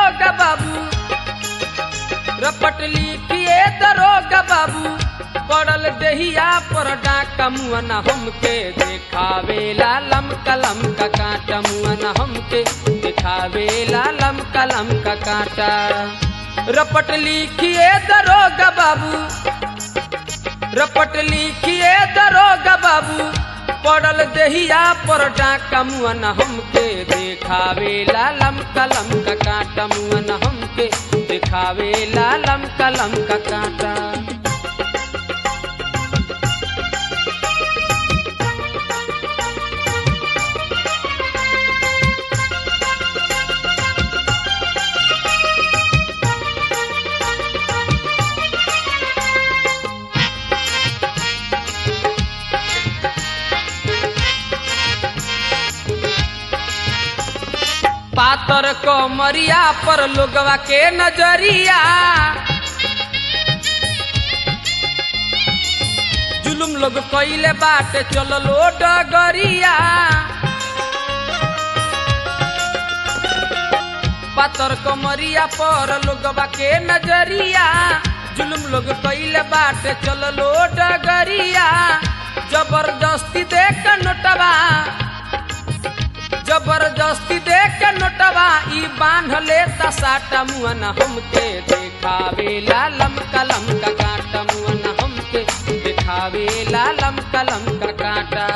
दरोगा बाबू रपट लिखिए दरोगा बाबू पड़ल दहिया पर डाका मुअना हमके देखावे लालम कलम का कांटा मुअना हमके देखावे लालम कलम का कांटा रपट लिखिए दरोगा बाबू रपट लिखिए दरोगा बाबू पड़ल दहिया पर डाका मुअना हमके देखावे लालम कलम का कांटा मुअना हमके देखावे लालम कलम का कांटा पातर को मरिया पर लोगवा के नजरिया जुलुम लोग कइले बाटे चललो डगरिया पातर को मरिया पर लोगवा के नजरिया जुलुम लोग कइले बाटे चललो डगरिया जबरदस्ती देख नोटवा जबरदस्ती देख के नोटवा ई बांध लेता साटा मुअना हमके देखावे लालम कलम का कांटा मुअना हमके देखावे लालम कलम का कांटा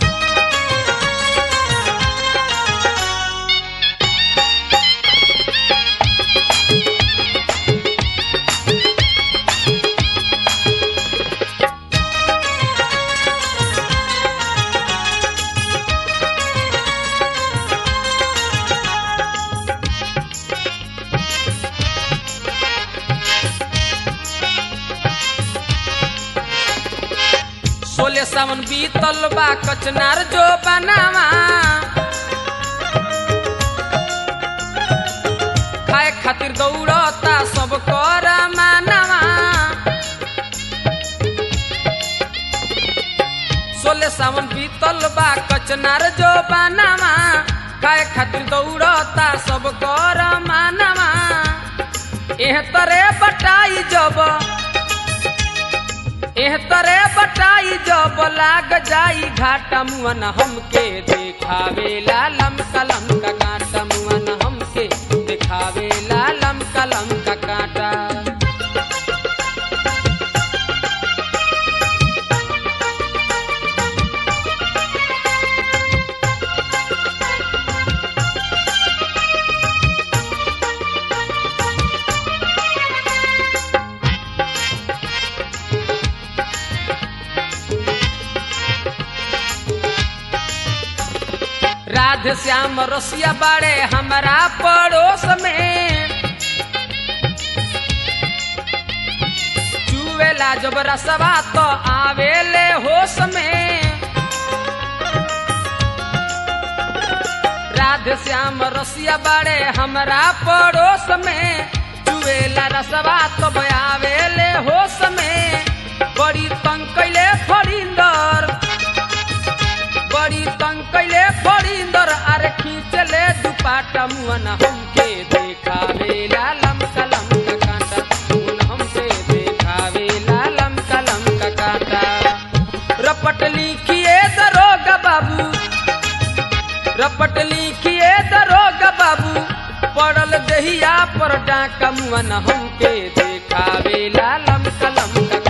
सोले सावन बीतल बा कचनार जो बनावा खाए खातिर दौड़ता सब कर मानवा सोले सावन बीतल बा कचनार जो बनावा खाए खातिर दौड़ता सब कर मानवा एह तरे बटाई जब एह तरे बटाई जब लाग जाई घाटा मुअन हमके देखावे लालम कलम का कांटा मुअन हमके देखावे लालम कलम का कांटा राधे श्याम रसिया बाड़े हमारा पड़ोस में चुवेला जब रसवा तो आवेले होश में राधे श्याम रसिया बाड़े हमारा पड़ोस में चुवेला रसवा तो आवेले होश में बड़ी तंग कैले फरिंदर बड़ी तंग कैले फरिंदर अरे खींचले दुपाटा मुअन हमके देखावे लालम कलम का कांटा मुअन हमके देखावे लालम कलम का कांटा रपट लिखिए दरोगा बाबू रपट लिखिए दरोगा बाबू पड़ल दहिया पर डाका मुअन हमके देखावे लालम कलम का